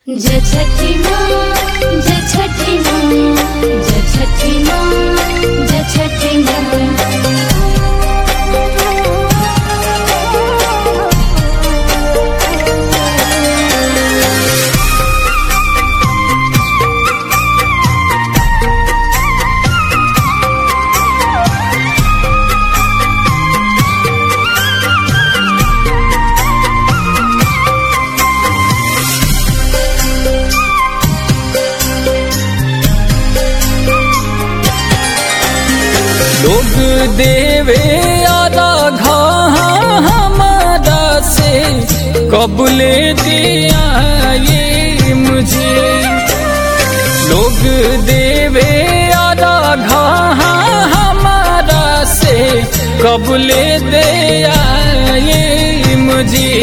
जय छठी माँ जय छठी माँ जय छठी माँ जय छठी माँ लोग देवे आधा घा हमारा से कबले दिया ये मुझे लोग देवे आधा घा हमारा से कबले दिया ये मुझे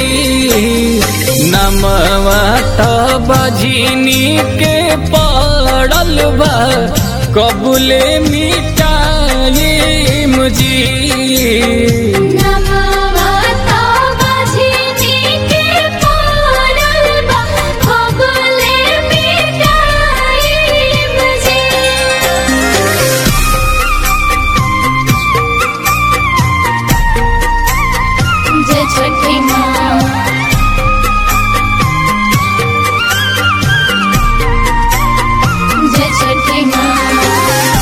नमवा बझिनी के पड़ल बा कबले मिटाए मुझे नमवता बझिनी के पड़ल बा, खगोले मिटाई मुझे। जय छठी माँ जय छठी माँ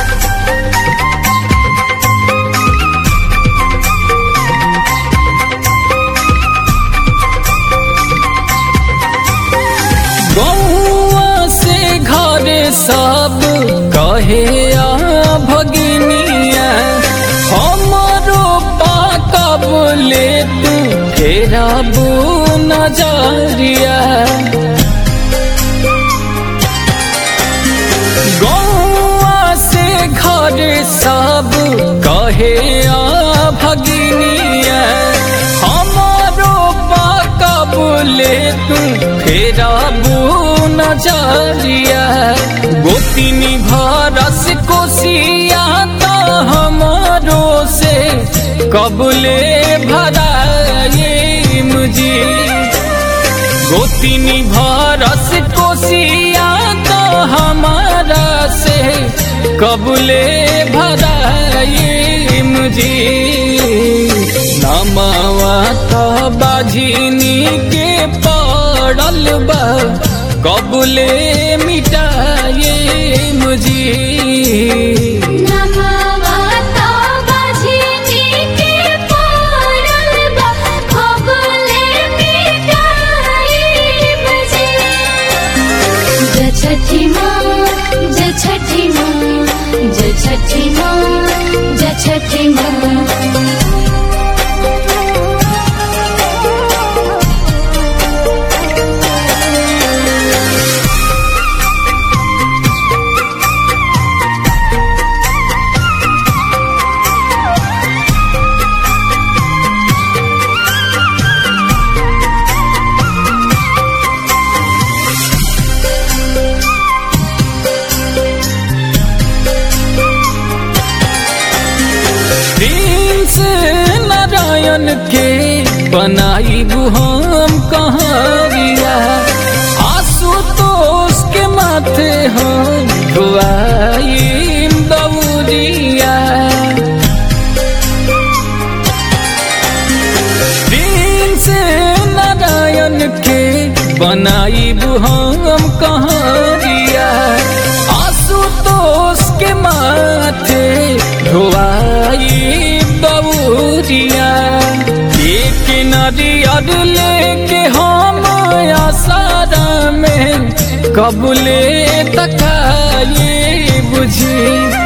गौआ से घर सब कहे आ भगिनिया हमारो पाकबले तू फेरा बू नजरिया गौआ से घर सब कहे आ भगिनिया हमारो पाकबले तू फेरा बू नजरिया गोतिनी भरस कोसिया तो हमारो से कबले भराए मुझे गोतिनी भरस कोसिया तो हमारा से कबले भराए मुझे नमावा तो बाझिनी के पड़ल बा कबले मिटाए मुझे नमवता बझिनी के पड़ल बा, खगोले मिटाई मुझे। जय छठी माँ जय छठी माँ जय छठी माँ जय छठी माँ प्रिंस नारायण के बनाई हम कहारिया आशुतोष के माथे हम धुआई दौरिया प्रिंस नारायण के बनाई हम कहारिया आशुतोष के माथे धोआई दौरिया एक नरियर लेके हम आसारा में कबले तकाए बुझी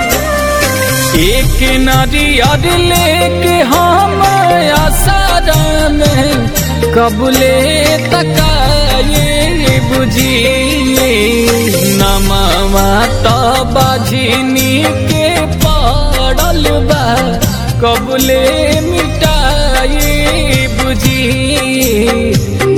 एक नारियर लेके हम आसारा में कबले तकाए बुझी नमवा तो बाझिनी के पड़ल बा कबले मिटाए बुझी